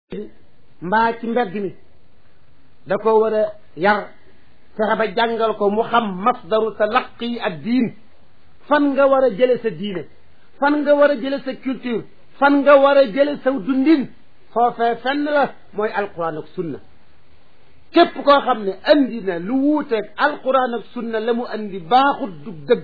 mbaa ci mbedd mi da ko war a yar fexe ba jàngal ko mu xam masdaru talaqi ak diin fan nga war a jële sa diine fan nga war a jële sa culture fan nga war a jële sa dundin foofee fenn la mooy alquran ak sunna képp koo xam ne andi na lu wuuteeg alquran ak sunna la mu andi baaxut du dëgg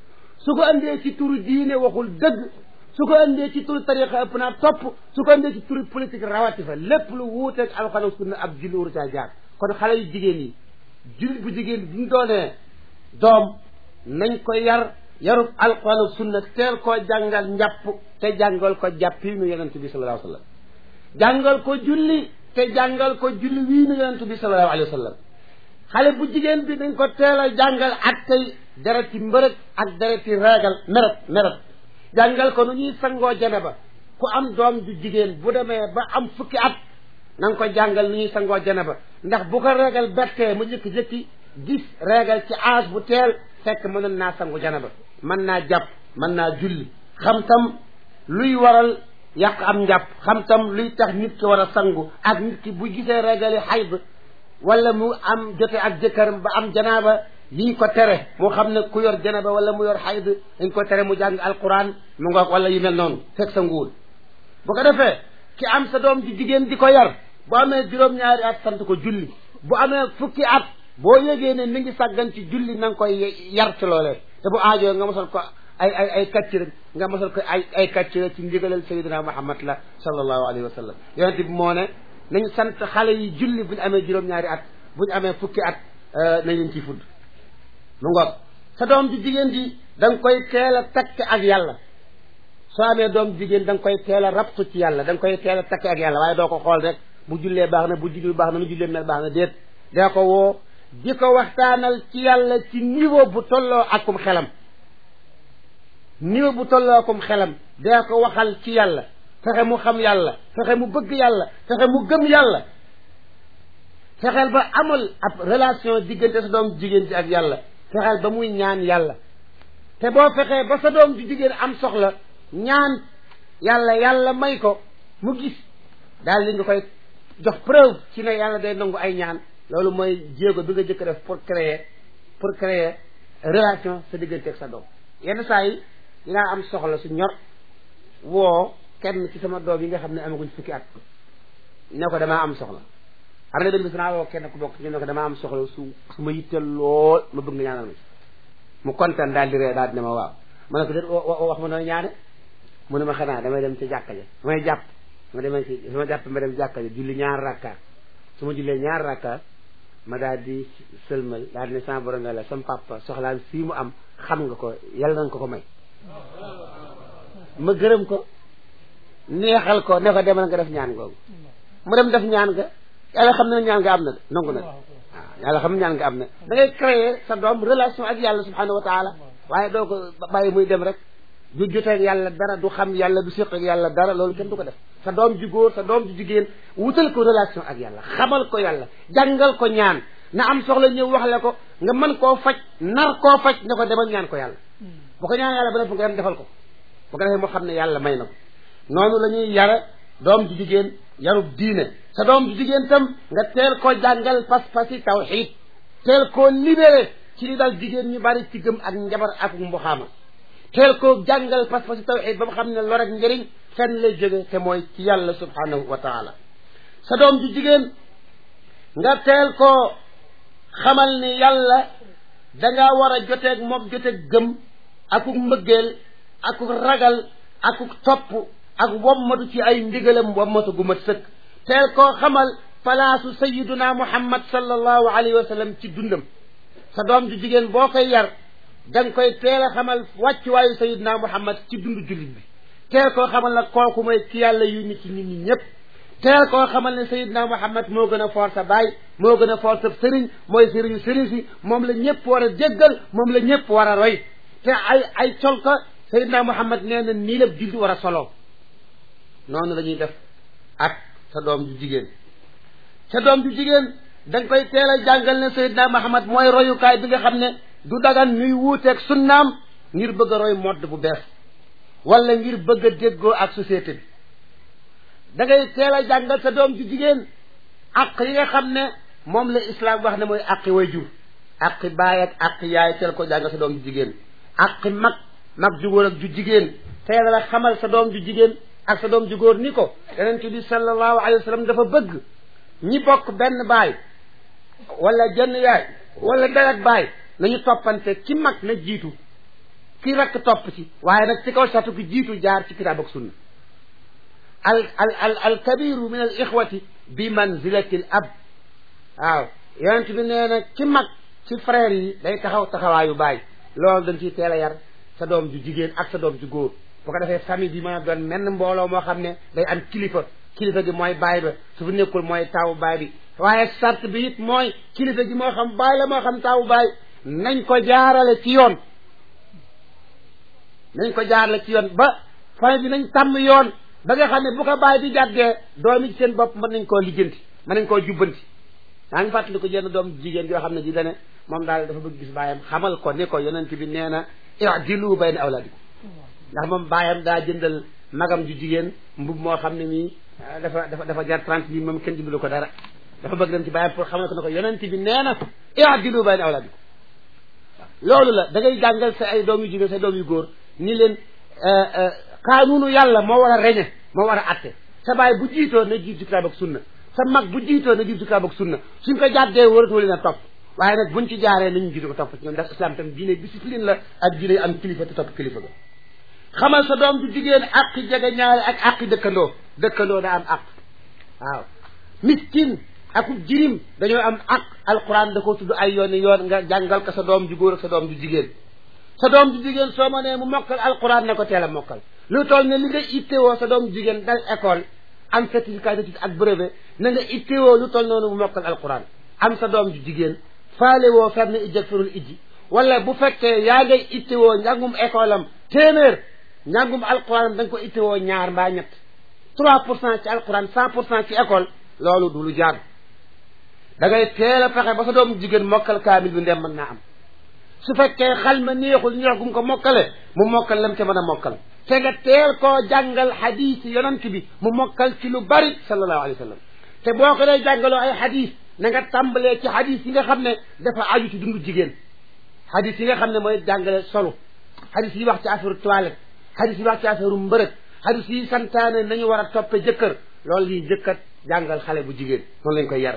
su ko andee ci turu diine waxul dëgg su ko andee ci turu tariqa ëpp naa topp su ko andee ci turu politique rawati fa lépp lu wuuteeg alquran ak sunna ab julli waru caa jaar kon xale yu jigéen yi jullit bu jigéen bi ñu doonee doom nañ ko yar yarub alquran ak sunna teel koo jàngal njàpp te jàngal ko jàpp yi nu yonent bi sallallahu alayhi wa sallam jàngal ko julli te jàngal ko julli wii nu yonent bi sallallahu alayhi wa sallam xale bu jigéen bi dañ ko teel a jàngal ak tey dereti mbërëg ak dereti reegal meret meret jàngal ko nu ñuy sangoo janaba ku am doom ju jigéen bu demee ba am fukki at na nga ko jàngal nu ñuy sangoo janaba ndax bu ko reegal bettee mu jëkki-jëkki gis reegal ci âge bu teel fekk mënoon naa sangu janaba mën naa jàpp mën naa julli xam tam luy waral yàq am njàpp xam tam luy tax nit ki war a sangu ak nit ki bu gisee regali xayd wala mu am jote ak jëkkëram ba am janaaba yiñ ko tere moo xam ne ku yor janaba wala mu yor xayd dañ ko tere mu jàng alquran mu ngoog wala yu mel noonu fekk sa nguul bu ko defee ki am sa doom ji jigéen di ko yar bu amee juróom-ñaari at sant ko julli bu amee fukki at boo yégee ne mi ngi sàggan ci julli na nga koy yar ci loolee te bu aajoo nga mosal ko ay ay ay kàcc rek nga mosal ko ay ay kàcc rek ci ndigalal sayidina muhammad la sallallahu alayhi wa sallam yonent bi moo ne nañ sant xale yi julli bu ñu amee juróom-ñaari at bu ñu amee fukki at nañ leen ciy fudd mu ngoog sa doom ji jigéen ji da nga koy teel a takk ak yàlla soo amee doom jigéen da nga koy teel a rabtu ci yàlla da nga koy teel a takk ak yàlla waaye doo ko xool rek bu jullee baax na bu julli baax na nu jullee mel baax na déet dee ko woo di ko waxtaanal ci yàlla ci niveau bu tolloo akum xelam niveau bu tolloo akum xelam dee ko waxal ci yàlla fexe mu xam yàlla fexe mu bëgg yàlla fexe mu gëm yàlla fexeel ba amal ab relation diggante sa doom jigéen ci ak yàlla fexeel ba muy ñaan yàlla te boo fexee ba sa doom ju jigéen am soxla ñaan yàlla yàlla may ko mu gis daal li nga koy jox preuve ci ne yàlla day nangu ay ñaan loolu mooy jéego bi nga jëkk def pour créer pour créer relation sa diggante ak sa doom yenn saa yi dinaa am soxla su ñor woo kenn ci sama doom yi nga xam ne amaguñ fukki at ne ko damaa am soxla am na benn bis naa woo kenn ku bokk ñu ne ko damaa am soxla su su ma yitteel lool ma bëgg nga ñaanal ma ci mu kontaan daal di ree daal di ne ma waaw ma ne ko déet wax ma nooy ñaane mu ne ma xanaa damay dem ci jàkka ja damay jàpp ma demee ci su ma jàpp ma dem jàkka ja julli ñaar rakka su ma jullee ñaar rakka ma daal di sëlmal daal di ne sama borom nga la sama papa soxlaan fii mu am xam nga ko yàlla nañ ko ko may ma gërëm ko neexal ko ne ko demal nga def ñaan googu mu dem def ñaan nga yàlla xam ne ñaan nga am na de nangu na de waaw yàlla xam ne ñaan nga am na da ngay créer sa doom relation ak yàlla subhanahu wa taala waaye doo ko bàyyi muy dem rek du joteeg yàlla dara du xam yàlla du séq ak yàlla dara loolu kenn du ko def sa doom ju góor sa doom ju jigéen wutal ko relation ak yàlla xamal ko yàlla jàngal ko ñaan na am soxla ñëw wax la ko nga mën koo faj nar koo faj ne ko demal ñaan ko yàlla bu ko ñaan yàlla ba def nga dem defal ko bu ko defee moo xam ne yàlla may na ko noonu la ñuy yara doom ju jigéen yarub diine sa doom ju jigéen tam nga teel koo jàngal pas-pasi tawxiid teel koo libéré ci li dal jigéen ñu bari ci gëm ak njabar ak mbuxaama teel koo jàngal pas-pasi tawxiid ba mu xam ne lor ak njëriñ fenn lay jóge te mooy ci yàlla subhanahu wa taala sa doom ju jigéen nga teel koo xamal ni yàlla dangaa war a joteeg moom joteeg gëm akuk mbëggeel akuk ragal akuk topp ak wommatu ci ay ndigalam wommatu gu mat sëkk teel koo xamal palaasu sayiduna muhammad sallallahu alayhi wa sallam ci dundam sa doom ju jigéen boo koy yar da nga koy teel a xamal wàccuwaayu sayiduna muhammad ci dund jullit bi teel koo xamal nag kooku mooy ci yàlla yu nit ci nit ñi ñëpp teel koo xamal ne sayiduna muhammad moo gën a foor sa baay moo gën a foor sa sëriñ mooy sëriñu sëriñ si moom la ñëpp war a jéggal moom la ñëpp war a roy te ay ay colka sayiduna muhammad nee na nii la julli war a soloo noonu la ñuy def ak sa doom ju jigéen sa doom ju jigéen da nga koy teel a jàngal ne sayidna muhammad mooy royukaay bi nga xam ne du dagan ñuy wuuteeg sunnaam ngir bëgg a roy modd bu bees wala ngir bëgg a déggoo ak société bi da ngay teel a jàngal sa doom ju jigéen ak yi nga xam ne moom la islam wax ne mooy aqi way jur aqi baay ak aqi yaay teel ko jàngal sa doom ju jigéen aqi mag mag ju góor ak ju jigéen teel la xamal sa doom ju jigéen ak sa doom ju góor ni ko yonent bi sallallahu alayhi wa sallam dafa bëgg ñi bokk benn baay wala jenn yaay wala deret baay nañu toppante ki mag na jiitu ki rakk topp ci waaye nag ci kaw satu ki jiitu jaar ci kitaab ak sunna al al al al kabiru min al ixwati bi manzilati al ab waaw yonent bi nee na ki mag ci frère yi day taxaw taxawaayu baay loolu dañ ciy teel a yar sa doom ju jigéen ak sa doom ju góor bu ko defee famille bi mën a doon menn mbooloo moo xam ne day am kilifa kilifa gi mooy baay ba su fi nekkul mooy taawu baay bi waaye sart bi it mooy kilifa gi moo xam baay la moo xam taawu baay nañ ko jaarale ci yoon nañ ko jaarale ci yoon ba famille bi nañ tàmm yoon ba nga xam ne bu ko baay bi jàddee doom yi ci seen bopp mën nañ koo lijjanti mën nañ koo jubbanti maa ngi fàttali ko jenn doom jigéen yoo xam ne ji dane moom daal dafa bëgg gis baayam xamal ko ni ko yonent bi nee na i'dilu bayna awlaadikum ndax moom baayam daa jëndal magam ju jigéen mbub moo xam ne mii dafa dafa dafa jar trente mille moom kenn jëndalu ko dara dafa bëgg dem ci baayam pour xamal ko ne ko yonent bi nee na i'dilu bayna awlaadikum loolu la da ngay jàngal sa ay doom yu jigéen sa doom yu góor ni leen kaanunu yàlla moo war a reñe moo war a atte sa baay bu jiitoo na jiit ci kitaab ak sunna sa mag bu jiitoo na jiit ci kitaab ak sunna suñ ko jàddee waratoo leen a topp waaye nag buñ ci jaaree nañu jiitu ko topp ci ñoom ndax islam tam diine discipline la ak diine am kilifa te topp kilifa ga xamal sa doom ju jigéen aqi jege ñaare ak aqi dëkkandoo dëkkandoo daa am aq waaw miskin akub jirim dañoo am aq alquran da ko tudd ay yoon yoon nga jàngal ko sa doom ju góor ak sa doom ju jigéen sa doom ju jigéen soo ma nee mu mokkal alquran ne ko teel a mokkal lu toll ne li nga ittewoo sa doom ju jigéen dal école am certificat d'étude ak brevet na nga ittewoo lu toll noonu mu mokkal alquran am sa doom ju jigéen faale woo fer na ijjak firul ijji wala bu fekkee yaa ngay ittewoo njàngum école am téeméer njàngum alquran da nga ko ittewoo ñaar mbaa ñett trois pour cent ci alquran cent pour cent ci école loolu du lu jaar da ngay teel a fexe ba sa doom jigéen mokkal kaamil bi ndem mën naa am su fekkee xal ma neexul neex gum ko mokkale mu mokkal lam ca mën a mokkal te nga teel koo jàngal xadiis yonent bi mu mokkal ci lu bari sallallahu alayhi wa sallam te boo ko dee jàngaloo ay xadiis na nga tàmbalee ci xadiis yi nga xam ne dafa aju ci dundu jigéen xadiis yi nga xam ne mooy jàngale solu xadiis yi wax ci affaire toilette xadiis yi wax ci affaire mbërëg xadiis yi santaane nañu war a toppe jëkkër loolu lii jëkkat jàngal xale bu jigéen noonu lañ koy yar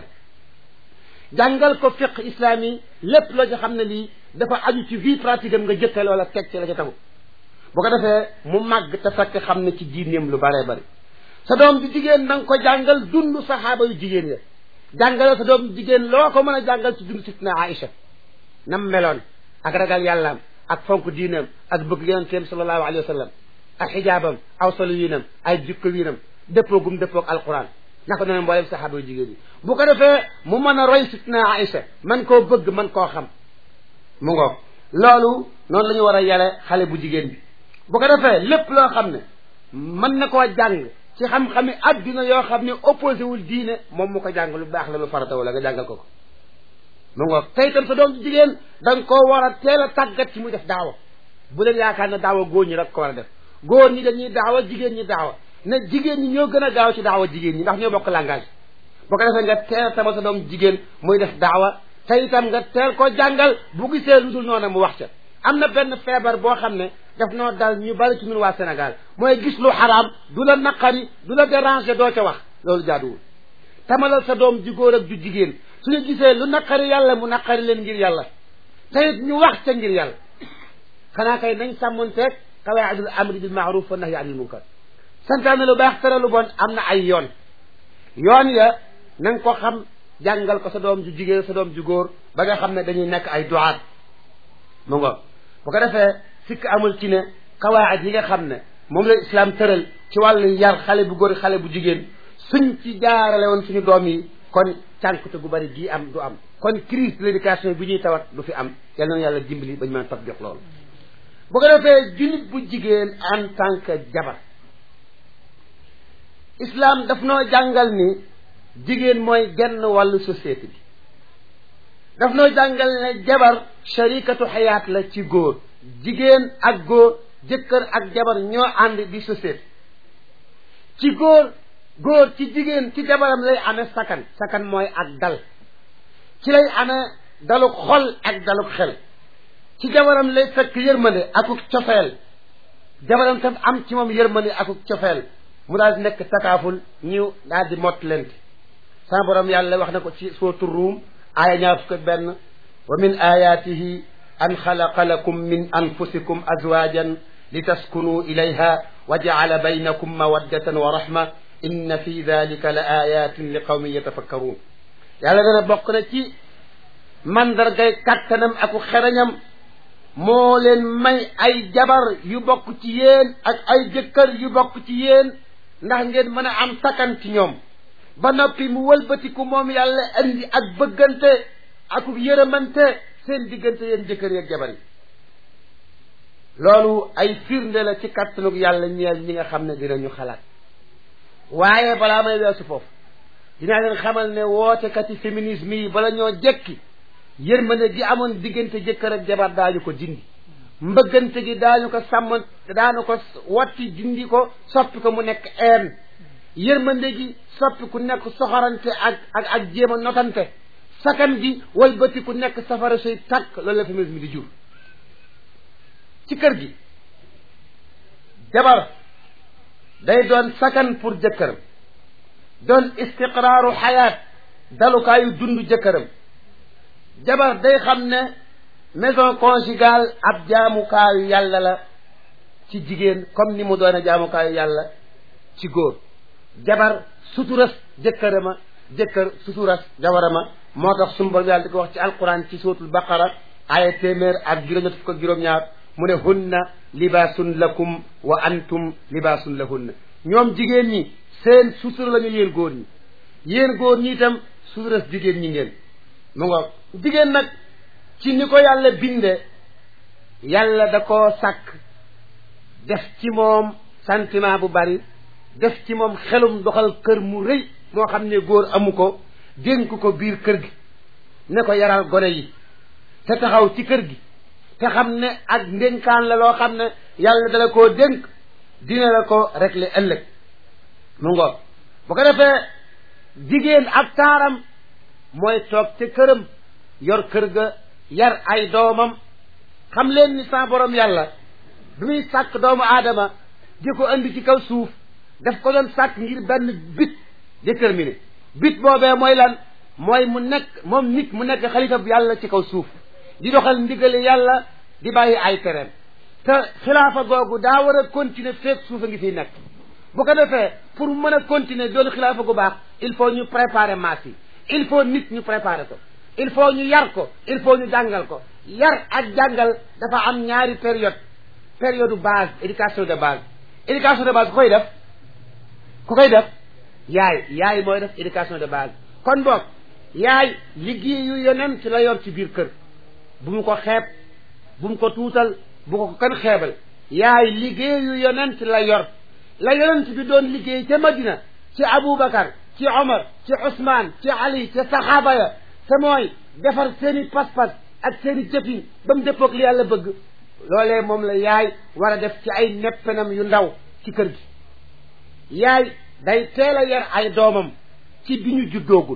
jàngal ko fiq islam yi lépp loo ci xam ne lii dafa aju ci vie pratique am nga jëkkal wala teg ci la ca tagu bu ko defee mu màgg te fekk xam ne ci diineem lu baree bari sa doom bi jigéen na nga ko jàngal dund saxaaba yu jigéen ya jàngale sa doom jigéen loo ko mën a jàngal ci dund sitna Aïcha nam meloon ak ragal yàllaam ak fonk diinam ak bëgg yonenteem sallallahu alayhi wa sallam ak xijaabam aw solu wiinam ay jikko wiinam dëppoo gum dëppoog alquran naka noonu mboolem saxaaba yu jigéen yi bu ko defee mu mën a roy sitna Aïcha man koo bëgg man koo xam mu ngoog loolu noonu la ñu war a yare xale bu jigéen bi bu ko defee lépp loo xam ne mën na koo jàng ci xam-xami adduna yoo xam ne opposé wul diine moom mu ko jàng lu baax la lu farata wala nga jàngal ko ko mu ngoog tey itam sa doom jigéen da nga koo war a teel a tàggat ci muy def daawa bu leen yaakaar ne daawa góor ñi rek ko war a def góor ñi dañuy daawa jigéen ñi daawa ne jigéen ñi ñoo gën a gaaw ci daawa jigéen ñi ndax ñoo bokk langage bu ko defee nga teel sama sa doom jigéen muy def daawa te itam nga teel ko jàngal bu gisee lu dul noonu mu wax ca am na benn feebar boo xam ne daf noo dal ñu bari ci ñun waa Sénégal mooy gis lu xaraam du la naqari du la déranger doo ca wax loolu jaaduwul tamalal sa doom ju góor ak ju jigéen suñu gisee lu naqari yàlla mu naqari leen ngir yàlla te it ñu wax ca ngir yàlla xanaa kay nañ sàmmonteeg qawaidul amri bil maaruf wa nahyi anil munkar santaane lu baax tere lu bon am na ay yoon yoon ya na nga ko xam jàngal ko sa doom ju jigéen sa doom ju góor ba nga xam ne dañuy nekk ay duwaat mu ngo bu ko defee sikk amul ci ne qawaid yi nga xam ne moom la islam tëral ci wàllu yar xale bu góor xale bu jigéen suñ ci jaarale woon suñu doom yi kon cànkute gu bari gii am du am kon crise de l'éducation bi ñuy tawat du fi am yal na yàlla dimbali ba ñu mën a tatbiq loolu bu ko defee jullit bu jigéen en tant que jabar islam daf noo jàngal ni jigéen mooy genn wàllu société bi daf noo jàngal ne jabar sharikatu xayaat la ci góor jigéen ak góor jëkkër ak jabar ñoo ànd di société ci góor góor ci jigéen ci jabaram lay amee sakan sakan mooy ak dal ci lay amee daluk xol ak daluk xel ci jabaram lay fekk yërmande akuk cofeel jabaram tam am ci moom yërmande akuk cofeel mu daal di nekk takaaful ñiw daal di mott lente sama borom yàlla wax na ko ci sootu ruum aaya ñaar fukk ak benn wa min ayatihi an xalaqa lakum min anfusikum azwajan litaskunu ilayha wa jacala baynakum mawaddatan wa rahma inna fi dalika la ayatin li qawmin yatafakkaruun yàlla dana bokk na ci mandargay kàttanam aku xerañam moo leen may ay jabar yu bokk ci yéen ak ay jëkkër yu bokk ci yéen ndax ngeen mën a am sakkan ci ñoom ba noppi mu wëlbatiku moom yàlla andi ak bëggante ak yërëmante seen diggante yéen jëkkër yeeg jabar yi loolu ay firnde la ci kàttanug yàlla ñeel ñi nga xam ne dinañu xalaat waaye balaa may weesu foofu dinaa leen xamal ne wootekati féminisme yi bala ñoo jekki yërmande gi amoon diggante jëkkër ak jabar daañu ko dindi mbëggante gi daañu ko sàmm daanu ko watti dindi ko soppi ko mu nekk een yërmande gi soppi ku nekk soxorante ak ak ak jéem a notante sakan gi walbati ku nekk safara suy tàkk loolu la féminisme di jur ci kër gi jabar day doon sakan pour jëkkëram doon istiqraaru xayaat dalukaayu dund jëkkëram jabar day xam ne maison conjugale ab jaamukaayu yàlla la ci jigéen comme ni mu doon jaamukaayu yàlla ci góor jabar suturas jëkkërama jëkkër suturas jabarama moo tax sunu Boroom yàlla di ko wax ci alquran ci suuratul baqara aaya téeméer ak juróom-ñett fukk ak juróom-ñaar mu ne hunna libaasun lakum wa antum libaasun lahunna ñoom jigéen ñi seen sutura la ñu yéen góor ñi yéen góor ñi itam suturas jigéen ñi ngeen mu ngoog jigéen nag ci ni ko yàlla binde yàlla da koo sàkk def ci moom sentiment bu bari def ci moom xelum doxal kër mu rëy moo xam ne góor amu ko dénk ko biir kër gi ne ko yaral gone yi te taxaw ci kër gi te xam ne ak ndénkaan la loo xam ne yàlla dala koo dénk dina la ko régler ëllëg mu ngoog bu ko defee jigéen ak taaram mooy toog ca këram yor kër ga yar ay doomam xam leen ni sa borom yàlla bi muy sàkk doomu aadama di ko indi ci kaw suuf daf ko doon sàkk ngir benn bit déterminé bit boobee mooy lan mooy mu nekk moom nit mu nekk xalifa bu yàlla ci kaw suuf di doxal ndigali yàlla di bàyyi ay tereem te xilaafa googu daa war a continuer feek suuf a ngi fiy nekk bu ko defee pour mu mën a continuer doon xilaafa gu baax il faut ñu préparer masse yi il faut nit ñu préparer ko il faut ñu yar ko il faut ñu jàngal ko yar ak jàngal dafa am ñaari période période base éducation de base éducation de base ku koy def ku koy def yaay yaay mooy def éducation de base kon boog yaay liggéeyu yonent la yor ci biir kër bu mu ko xeeb bu mu ko tuutal bu ko kenn xeebal yaay liggéeyu yonent la yor la yonent bi doon liggéey ca Madina ci Aboubacar ci Omar ci Ousmane ci Ali ci saxaaba ya te mooy defar seeni pas-pas ak seeni jëfin ba mu dëppoog li yàlla bëgg loolee moom la yaay war a def ci ay neppenam yu ndaw ci kër gi yaay day teel a yar ay doomam ci bi ñu juddoogul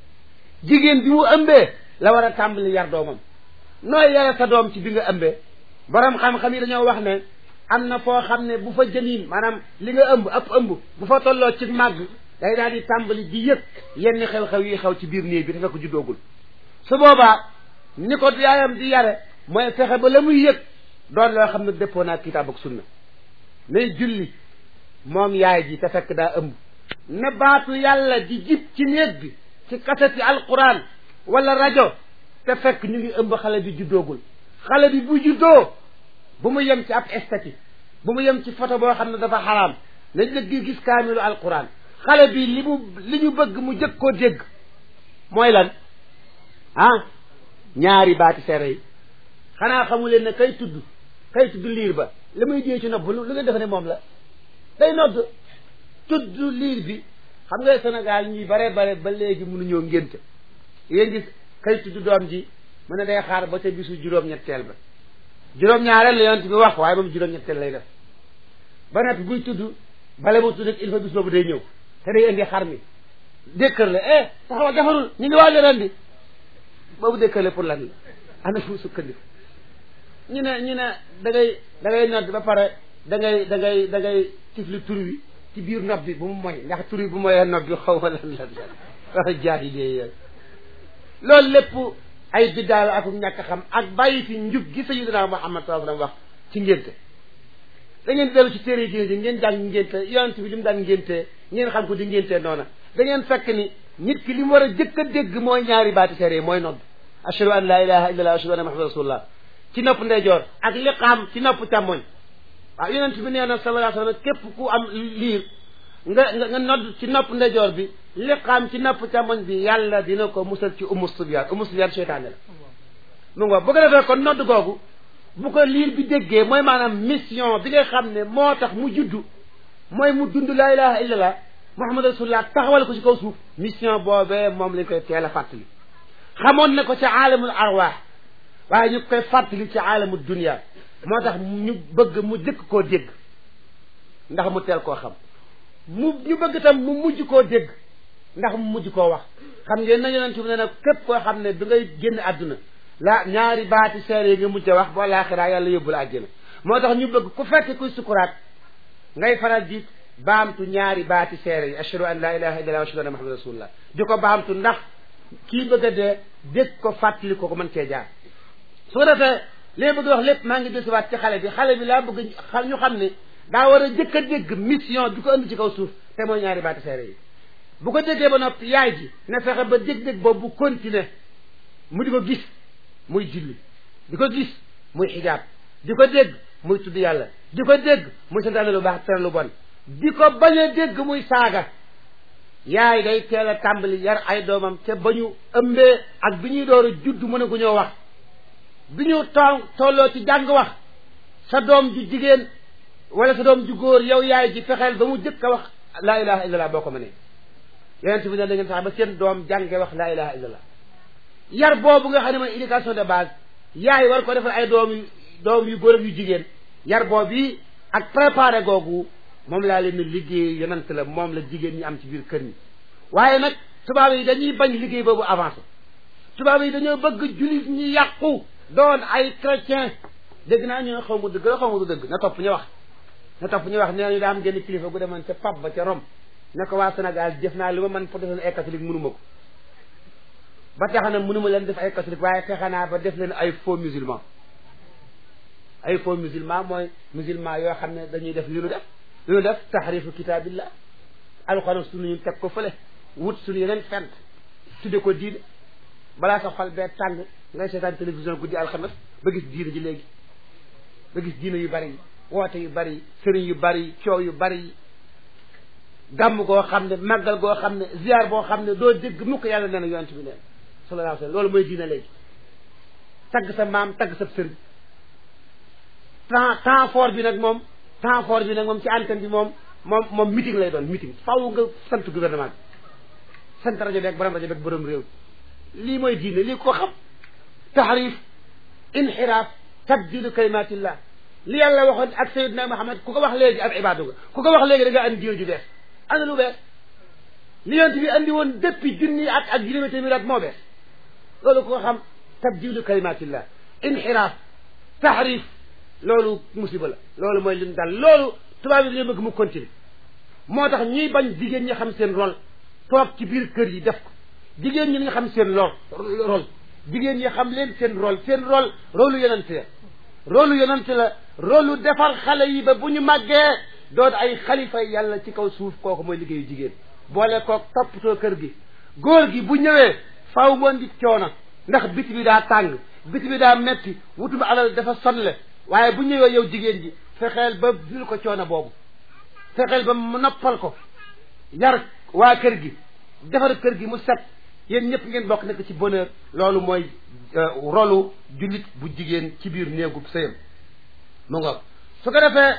jigéen bi mu ëmbee la war a tàmbali yar doomam nooy yare sa doom ci bi nga ëmbee borom xam-xam yi dañoo wax ne am na foo xam ne bu fa jëniin maanaam li nga ëmb ab ëmb bu fa tolloo ci màgg day daal di tàmbali di yëg yenn xew-xew yi xew ci biir néeg bi te fekk juddoogul su boobaa ni ko yaayam di yare mooy fexe ba la muy yëg doon loo xam ne dëppoo naa kitaab ak sunna nay julli moom yaay ji te fekk daa ëmb ne baatu yàlla di jib ci néeg bi ci kaseti alquran wala rajo te fekk ñu ngi ëmb xale bi juddoogul xale bi bu juddoo bu mu yem ci ab esthétique bu mu yem ci photo boo xam ne dafa xaraam na jëgg gis kaamilu alquran xale bi li mu li ñu bëgg mu jëkk koo dégg mooy lan ah ñaari baati seere yi xanaa xamu leen ne kay tudd kay tudd liir ba li muy dee ci nopp lu ngeen defe ne moom la day nodd tudd liir bi xam nga Sénégal ñi bare bare ba léegi mënuñoo ngénte yéen gis kay tudd doom ji mu ne day xaar ba ca bisu juróom-ñetteel ba juróom-ñaareel la yonent bi wax waaye moom juróom-ñetteel lay def ba noppi buy tudd bale mu tudd il faut bis boobu day ñëw te day indi xar mi dékkër la eh taxawal defarul ñu ngi waaj a rendi boobu dékkër la pour lan la ana fu sukkandiku ñu ne ñu ne da ngay da ngay nodd ba pare da ngay da ngay da ngay tifli tur wi ci biir nob bi bu mu moy ndax tur wi bu moyee nob bi xaw ma lan lan la wax jaahiliya yooyu loolu lépp ay biddaa la ak ñàkk xam ak bàyyi fi njub gi sayyidina Muhammad sallallahu alayhi wasallam wax ci ngénte da ngeen dellu ci téere diine ji ngeen jàng ngénte yonent bi li mu daan ngénte ngeen xam ko di ngénte noona da ngeen fekk ni nit ki li mu war a jëkk a dégg mooy ñaari baati seere yi mooy nodd ashhadu an la ilaha illallah ashhadu anna muhammadan rasulullah ci nopp ndeyjoor ak liqaam ci nopp càmmoñ waaw yonent bi nee na sallallahu alayhi wasallam képp ku am liir nga nga nga nodd ci nopp ndeyjoor bi liqaam ci nopp càmmoñ bi yàlla dina ko musal ci umu subyaan umu subyaan seytaane la mu ngo bu ko defee kon nodd googu bu ko liir bi déggee mooy maanaam mission bi nga xam ne moo tax mu juddu mooy mu dund laa ilaha illallah muhammad rasulullah taxawal ko ci kaw suuf mission boobee moom lañ koy teel a fàttali xamoon na ko ci aalamul arwaax waaye ñu koy fàttali ci aalamul dunia moo tax ñu bëgg mu jëkk koo dégg ndax mu teel koo xam mu ñu bëgg tam mu mujj koo dégg ndax mu mujj koo wax xam ngeen na yonent bi ne nag képp koo xam ne du ngay génn àdduna la ñaari baati seere yi nga mujj a wax boo laaxiraa yàlla yóbbu la àjjana moo tax ñu bëgg ku fekk kuy sukuraat ngay faral di baamtu ñaari baati seere yi ashhadu an la ilaha illallah wa ashhadu anna muhammadan rasulullah di ko baamtu ndax kii bëgg a dee dégg ko fàttali ko ko mën cee jaar su ko defee li bëgg wax lépp maa ngi desiwaat ci xale bi xale bi laa bëgg ñu xam ne daa war a jëkk a dégg mission bi ko indi ci kaw suuf te mooy ñaari baati seere yi bu ko déggee ba noppi yaay ji na fexe ba dég-dég boobu bu continuer mu di ko gis muy julli di ko gis muy xijaab di ko dégg muy tudd yàlla di ko dégg muy santaane lu baax tere lu bon di ko bañ a dégg muy saaga yaay day teel a tàmbali yar ay doomam te ba ñu ëmbee ak bi ñuy door a judd mën a gu ñoo wax bi ñu too tolloo ci jàng wax sa doom ju jigéen wala sa doom ju góor yow yaay ji fexeel ba mu jëkk a wax laa ilaha illallah boo ko mënee yonent bi ne da ngeen fexe ba seen doom jànge wax laa ilaha illallah yar boobu nga xam ne mooy éducation de base yaay war ko defal ay doom yu doom yu góor ak yu jigéen yar boobu ak préparé googu moom laa leen liggéey yonent la moom la jigéen ñi am ci biir kër ñi waaye nag tubaab yi dañuy bañ liggéey boobu avancé tubaab yi dañoo bëgg jullit ñi yàqu doon ay chrétien dégg naa ñu ne xaw ma dëgg la xaw ma du dëgg na topp ñu wax na topp ñu wax nee ñu daa am genn kilifa gu demoon ca pap ba ca Rome ne ko waa Sénégal jëf naa li ma mën pour def leen ay catholique mënuma ko ba tax na mënuma leen def ay catholique waaye fexe naa ba def leen ay faux musulman ay faux musulman mooy musulman yoo xam ne dañuy def li nu def li nu def taxrifu kitaabillah alxuraan suñu ñu teg ko fële wut suñu yeneen fent tudde ko diine balaa sa xol bee tàng ngay seetaan télévision guddi alxames ba gis diine ji léegi ba gis diine yu bari yi woote yu bari yi sëriñ yu bari yi coow yu bari yi gàmm goo xam ne màggal goo xam ne ziar boo xam ne doo dégg mukk yàlla nee na yonent bi neen sallallahu alayhi wa sallam loolu mooy diine léegi tagg sa maam tagg sa sëriñ temps temps fort bi nag moom temps fort bi nag moom ci antenne bi moom moom moom meeting lay doon meeting faw nga sant gouvernement bi sant rajo beeg borom rajo beeg borom réew lii mooy diine lii ko xam taxrif inxiraaf tabdilu kalimatillah li yàlla waxoon ak sayidna Muhammad ku ko wax léegi ab ibaadu nga ku ko wax léegi da nga andi diine ju bees ana lu bees li yonent bi andi woon depuis junni at ak juróomi téeméer at moo bees loolu ku ko xam tabdilu kalimatillah inxiraaf taxrif loolu musiba la loolu mooy li ñu dal loolu tubaab yi dañoo bëgg mu continuer moo tax ñuy bañ jigéen ñi xam seen rôle toog ci biir kër yi def ko jigéen ñi nga xam seen lool rôle jigéen ñi xam leen seen rôle seen rôle rôle yonent la rôle yonent la rôle defar xale yi ba bu ñu màggee doon ay xalifa yàlla ci kaw suuf kooku mooy liggéeyu jigéen boole koog toppatoo kër gi góor gi bu ñëwee faaw moon di coono ndax biti bi daa tàng biti bi daa metti wutuma alal dafa sonle waaye bu ñëwee yow jigéen ji fexeel ba dil ko coono boobu fexeel ba mu noppal ko yar waa kër gi defar kër gi mu set yéen ñëpp ngeen bokk nekk ci bonheur loolu mooy rolu jullit bu jigéen ci biir néegub sëyam mu ngoog su ko defee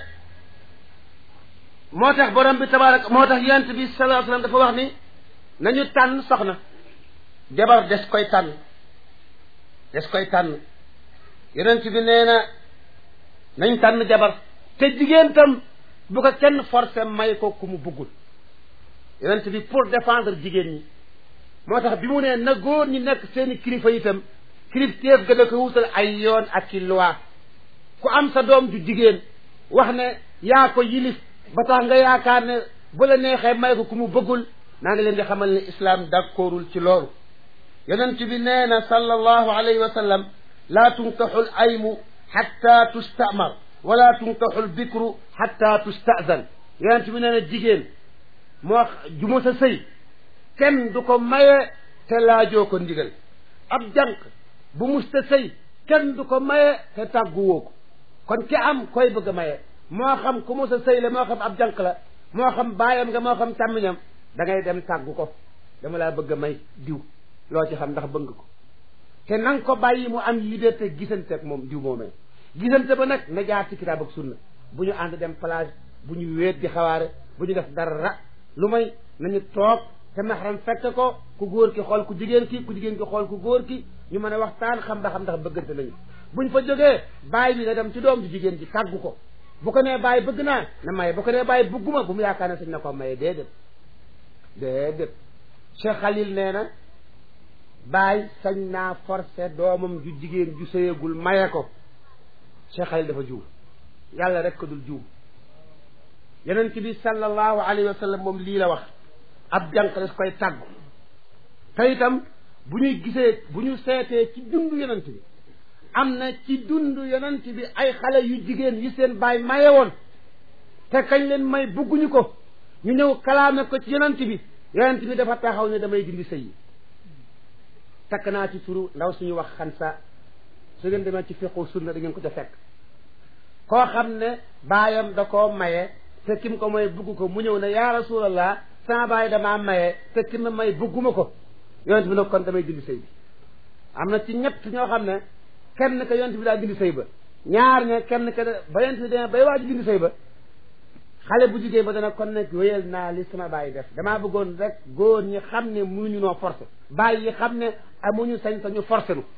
moo tax borom bi tabarak moo tax yonent bi sallallahu alayhi wasallam dafa wax ni nañu tànn soxna jabar des koy tànn des koy tànn yonent bi nee na nañ tànn jabar te jigéen tam bu ko kenn forcé may ko ku mu buggul yonent bi pour défendre jigéen ñi moo tax bi mu ne na góor ñi nekk seeni kilifa itam kilifteef ga da ko wutal ay yoon ak ki loi ku am sa doom ju jigéen wax ne yaa ko yilif ba tax nga yaakaar ne bu la neexee may ko ku mu bëggul naa ngi leen di xamal ne islam d'accordul ci loolu yonent bi nee na sallallahu alayhi wa sallam laa tunkaxu l aymu xatta tustamar wala tunkaxu l bikru xatta tustazan yonent bi nee na jigéen moo ju ma sa sëy kenn du ko maye te laajoo ko ndigal ab jànq bu musta sëy kenn du ko maye te tàgguwoo ko kon ki am koy bëgg a maye moo xam ku musa sëy la moo xam ab jànq la moo xam baayam nga moo xam càmmiñam da ngay dem tàggu ko dama laa bëgg a may diw loo ci xam ndax bëgg ko te na nga ko bàyyi mu am liberté gisante ak moom diw moomee gisante ba nag na jaar ci kitaab ak sunna bu ñu ànd dem plage bu ñu wéet di xawaare bu ñu def dara lu may nañu toog te maxaram fekk ko ku góor ki xool ku jigéen ki ku jigéen ki xool ku góor ki ñu mën a waxtaan xam ba xam ndax bëggante nañu buñ fa jógee baay bi na dem ci doom ju jigéen ji tàggu ko bu ko nee bàyyi bëgg naa na maye bu ko nee bàyyi bëgguma bu mu yaakaar ne sañ na ko maye déedéet déedéet Cheikh Khalil nee na bàyyi sañ naa forcé doomam ju jigéen ju sëyagul maye ko Cheikh Khalil dafa juum yàlla rek ko dul juum yonent bi sallallahu alayhi wa sallam moom lii la wax ab jànq des koy tàggu te itam bu ñuy gisee bu ñu seetee ci dund yonent bi am na ci dund yonent bi ay xale yu jigéen yi seen baay maye woon te kañ leen may bugguñu ko ñu ñëw kalaame ko ci yonent bi yonent bi dafa taxaw ne damay dindi sëy yi takk naa ci turu ndaw suñu wax xansa su ngeen demee ci fiqu sunna da ngeen ko ca fekk koo xam ne baayam da koo maye te kim ko may bugg ko mu ñëw ne yaa rasulallah sama baay damaa maye te ki ma may bugguma ko yonent bi nag kon damay dindi sëy bi am na ci ñett ñoo xam ne kenn ka yonent bi daa dindi sëy ba ñaar ña kenn ka ba yonent bi demee bay waaj dindi sëy ba xale bu jigéen ba dana kon nag wéyal naa li sama baay def damaa bëggoon rek góor ñi xam ne mënuñu noo forcé baay yi xam ne amuñu sañ sañu forcé nu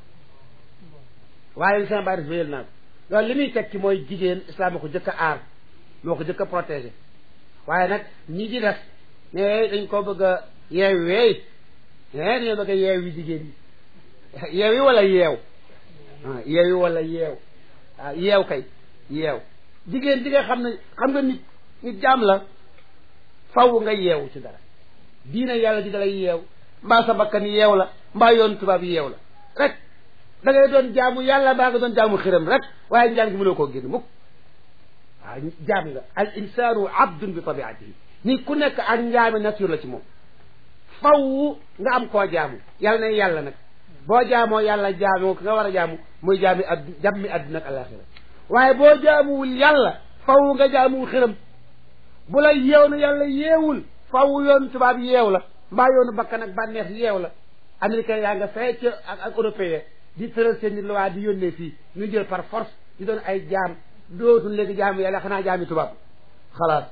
waaye li sama baay def wéyal naa ko loolu li muy tekki mooy jigéen islam moo ko jëkk a aar moo ko jëkk a protégé waaye nag ñi ci def ne dañ ko bëgg a yeew weey ne dañoo bëgg a yeew yi jigéen yi yeew yi wala yeew yeew yi wala yeew waaw yeew kay yeew jigéen di nga xam ne xam nga nit nit jaam la faw nga yeewu ci dara diina yàlla ji dalay yeew mbaa sa bakkan yeew la mbaa yoon tubaab yeew la rek da ngay doon jaamu yàlla mbaa nga doon jaamu xiram rek waaye njaan gi mënoo koo génn mukk waaw jaam nga al insaanu abdun bi tabiatihi ni ku nekk ak njaami nature la ci moom faw nga am koo jaamu yàlla ne yàlla nag boo jaamoo yàlla jaamoo ki nga war a jaamu muy jaami addu jàmmi adduna ak alaxira waaye boo jaamuwul yàlla faw nga jaamuwul xiram bu la yeew na yàlla yeewul faw yoonu tubaab yeew la mbaa yoonu bakkan ak bànneex yeew la américain yaa nga fee ca ak ak européen di tëral seen i loi di yónnee fii ñu jël par force di doon ay jaam dootul léegi jaamu yàlla xanaa jaami tubaab xalaat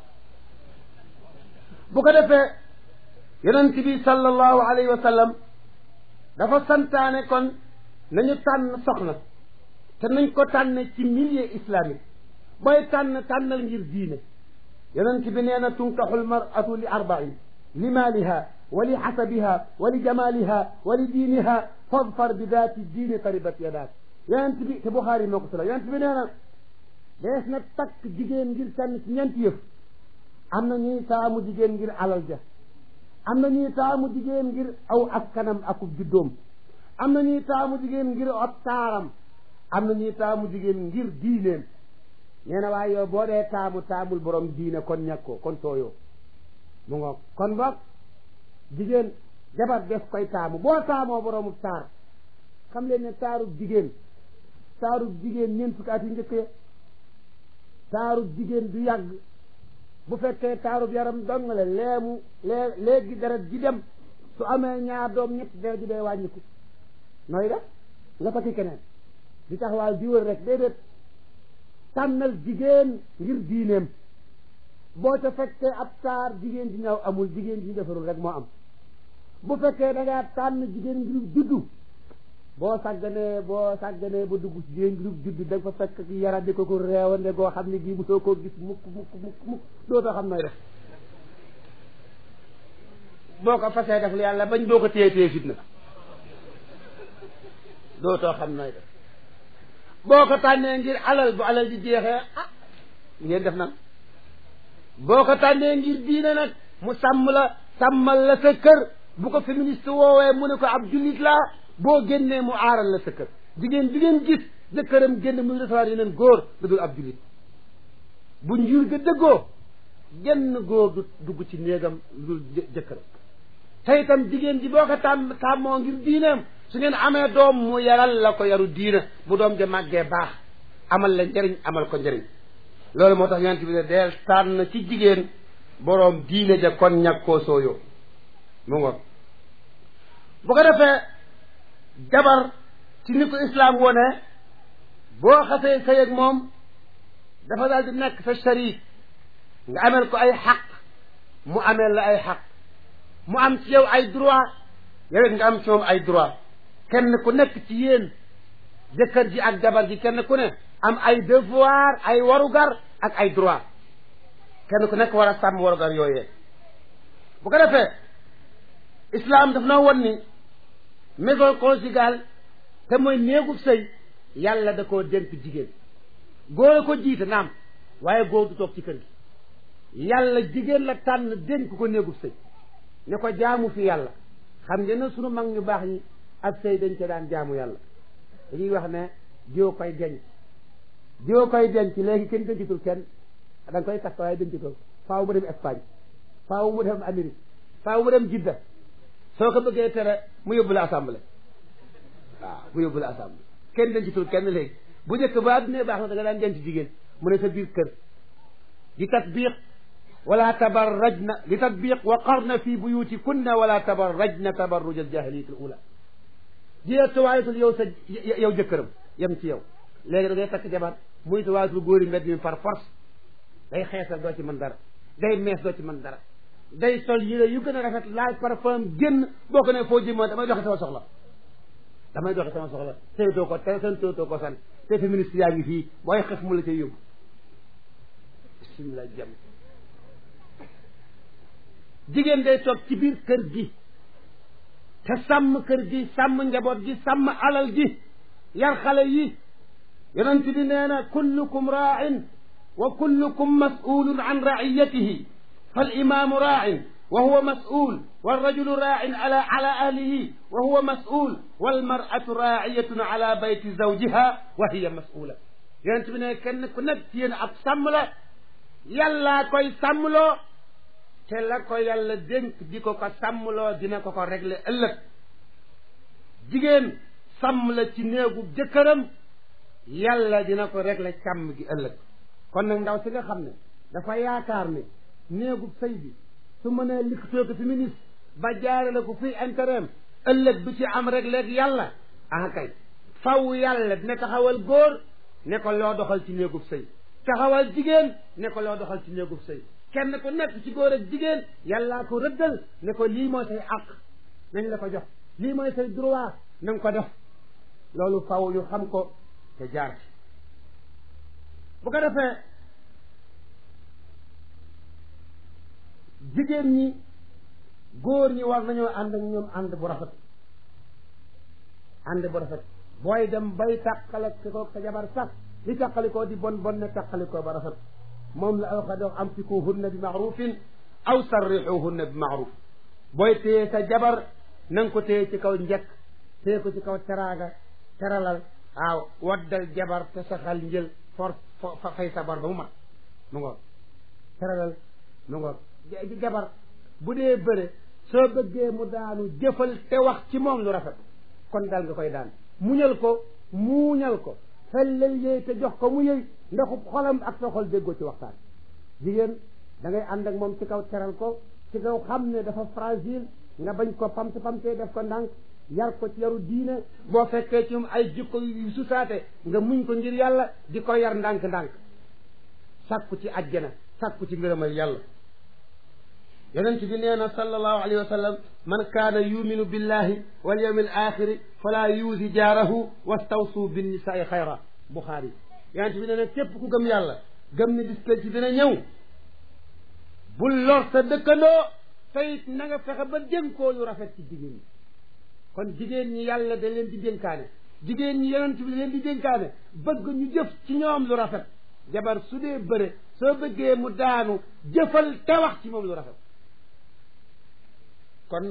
bu ko defee yonent bi sallallahu alayhi wa sallam dafa santaane kon nañu tànn soxna te nañ ko tànn ci milieu islamique booy tànn tànnal ngir diine yonent bi nee na tunkaxul maratu li arbain li maaliha wa li xasabiha wa li jamaliha wa li diiniha fadfar bi daati diine taribat yadaak yonent bi te Buxaari moo ko solo yonent bi nee na dees na takk jigéen ngir tànn ci ñeenti yëf am na ñuy taamu jigéen ngir alal ja am na ñuy taamu jigéen ngir aw askanam akub juddoom am na ñuy taamu jigéen ngir ab taaram am na ñuy taamu jigéen ngir diineem nee na waaye yow boo dee taamu taamul borom diine kon ñàkkoo kon tooyoo mu ngoog kon boog jigéen jabar def koy taamu boo taamoo boroomu taar xam leen ne taarub jigéen taarub jigéen ñeent fukki at yu njëkk ya taarub jigéen du yàgg bu fekkee taarub yaram dong la leemu lee léegi deret ji dem su amee ñaar doom ñett deret ji day wàññiku nooy def nga takki keneen di taxawaal di wër rek déedéet tànnal jigéen ngir diineem boo ca fekkee ab taar jigéen ji ñëw amul jigéen ji defarul rek moo am bu fekkee da ngaa tànn jigéen ngir juddu boo sàgganee boo sàgganee ba dugg ci jigéen ngir juddu da nga fa fekk yara di ko ko reewande goo xam ne gii mosoo koo gis mukk mukk mukk mukk dootoo xam nooy def boo ko fasee def lu yàlla bañ boo ko téye téye fitna dootoo xam nooy def boo ko tànnee ngir alal bu alal ji jeexee ah ngeen def nan boo ko tànnee ngir diine nag mu sàmm la sàmmal la sa kër bu ko féministe woowee mu ne ko ab jullit laa boo génnee mu aaral la sa kër jigéen bi ngeen gis jëkkëram génn muy recevoir yeneen góor da dul ab jullit bu njur ga dëggoo genn góor du dugg ci néegam lu dul jëkkëram te itam jigéen ji boo ko tàmm tàmmoo ngir diineem su ngeen amee doom mu yaral la ko yaru diina bu doom ja màggee baax amal la njëriñ amal ko njëriñ loolu moo tax yonent bi ne deel tànn ci jigéen boroom diine ja kon ñag koo sooyoo mu ngoog bu ko defee jabar ci ni ko islaam wone boo xasee sëy ak moom dafa daal di nekk sa sharik nga ameel ko ay xaq mu ameel la ay xaq mu am ci yow ay droit yow it nga am ci moom ay droit kenn ku nekk ci yéen jëkkër ji ak jabar ji kenn ku ne am ay devoir ay warugar ak ay droit kenn ku nekk war a sàmm warugar yooyee bu ko defee islam daf na won ni maison conjugale te mooy néegub sëy yàlla da koo dénk jigéen góor a ko jiite naam waaye góor du toog ci kër gi yàlla jigéen la tànn dénk ko néegub sëy ne ko jaamu fi yàlla xam ngeen ne sunu mag ñu baax ñi ak sëy dañ ca daan jaamu yàlla dañuy wax ne jiw koy denc jiw koy denc léegi kenn dencatul kenn da nga koy takk waaye dencatul faaw mu dem Espagne faaw mu dem Amérique faaw mu dem Jidda soo ko bëggee tere mu yóbbu la assemblée waaw mu yóbbu la assemblée kenn dencatul kenn léegi bu njëkk ba adduna baax na da nga daan denc jigéen mu ne sa biir kër di tatbiq wala tabarrajna li tatbiq wa qarna fi buyutikunna wala tabarrajna tabarruj aljahiliyat al ula jiyee tuwaayatul yow sa yow jëkkëram yem ci yow léegi da ngay takk jabar muy tuwaayatul góori mbedd mi par force day xeesal doo ci mën dara day mees doo ci mën dara day sol yére yu gën a rafet laaj parfum génn boo ko ne foo jëmoon damay doxe sama soxla damay doxe sama soxla saytoo ko te santoo ko san te féministe yaa ngi fii booy xef mu la cay yóbbu bismillah jam jigéen day toog ci biir kër gi te sàmm kër gi sàmm njaboot gi sàmm alal gi yar xale yi yonent bi nee na kullukum raa'in wa kullukum mas'ulun an ra'iyatihi fal imaamu raa'in wa huwa mas'ul والرجل راع على على أهله وهو مسؤول والمرأة راعية على بيت زوجها وهي مسؤولة yonent bi ne kenn ku nekk ci yéen ab sàmm la yàllaa koy sàmmloo te la ko yàlla dénk di ko ko sàmmloo dina ko ko régler ëllëg jigéen sàmm la ci néegu jëkkëram yàlla dina ko régler càmm gi ëllëg kon nag ndaw si nga xam ne dafa yaakaar ne néegu sëy bi su mënee likkatoo ko féministe ba jaarale ko fii intérêt ëllëg bi ci am rek léegi yàlla ah kay faw yàlla dina taxawal góor ne ko loo doxal ci néegub sëy taxawal jigéen ne ko loo doxal ci néegub sëy kenn ku nekk ci góor ak jigéen yàllaa ko rëddal ne ko lii mooy say àq nañ la ko jox lii mooy say droit na nga ko def loolu faw ñu xam ko te jaar ci bu ko defee jigéen ñi góor ñi war nañoo ànd ak ñoom ànd bu rafet ànd bu rafet booy dem bay tàqale ko sa jabar sax li tàqalikoo di bon bon ne tàqalikoo ba rafet moom la alxa dox amsikuhunna bi maarufin aw sarrixuhunna bi maaruf booy téye sa jabar na nga ko téye ci kaw njëkk téye ko ci kaw teraaga teralal waaw waddal jabar te saxal njël for fay sa bar ba mu mat mu ngoog teralal mu ngoog jabar bu dee bëre soo bëggee mu daanu jëfal te wax ci moom lu rafet kon daal nga koy daan muñal ko muuñal ko fellal yëy te jox ko mu yëy ndaxub xolam ak sa xol déggoo ci waxtaan jigéen da ngay ànd ak moom ci kaw teral ko ci kaw xam ne dafa fragile nga bañ ko pamte pamte def ko ndànk yar ko ci yaru diine boo fekkee ci moom ay jikko yu susaate nga muñ ko ngir yàlla di ko yar ndànk-ndànk sàkku ci àjjana sàkku ci ngërëmal yàlla yonent bi nee na sallallahu alayhi wa sallam man kaana yuminu billahi wal yawmi al axiri fala yuusi jaarahu wastawsu binnisaai xayra buxaari yonent bi nee na képp ku gëm yàlla gëm ne bis ci dina ñëw bul lor sa dëkkandoo teyit na nga fexe ba dénkoo lu rafet ci jigéen ñi kon jigéen ñi yàlla da leen di dénkaane jigéen ñi yonent bi da leen di dénkaane bëgg ñu jëf ci ñoom lu rafet jabar su dee bëre soo bëggee mu daanu jëfal te wax ci moom lu rafet kon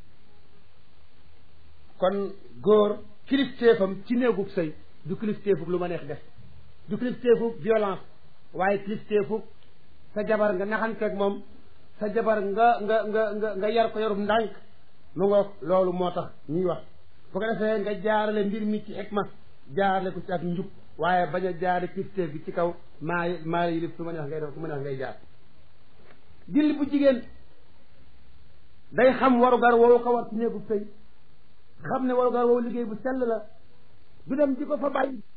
kon góor kilifteefam ci néegub sëy du kilifteefuk lu ma neex def du kilifteefuk violence waaye kilifteefuk sa jabar nga naxanteeg moom sa jabar nga nga nga nga nga yar ko yorum ndànk mu ngoog loolu moo tax ñuy wax bu ko defee nga jaarale mbir mi ci xikma jaarale ko ci ak njub waaye bañ a jaare kilifteef bi ci kaw maa maa yilif su ma neex ngay def su ma neex ngay jaar julli bu jigéen day xam warugar woowu ko war ci néegub sëy xam ne warugar woowu liggéey bu sell la du dem di ko fa bàyyi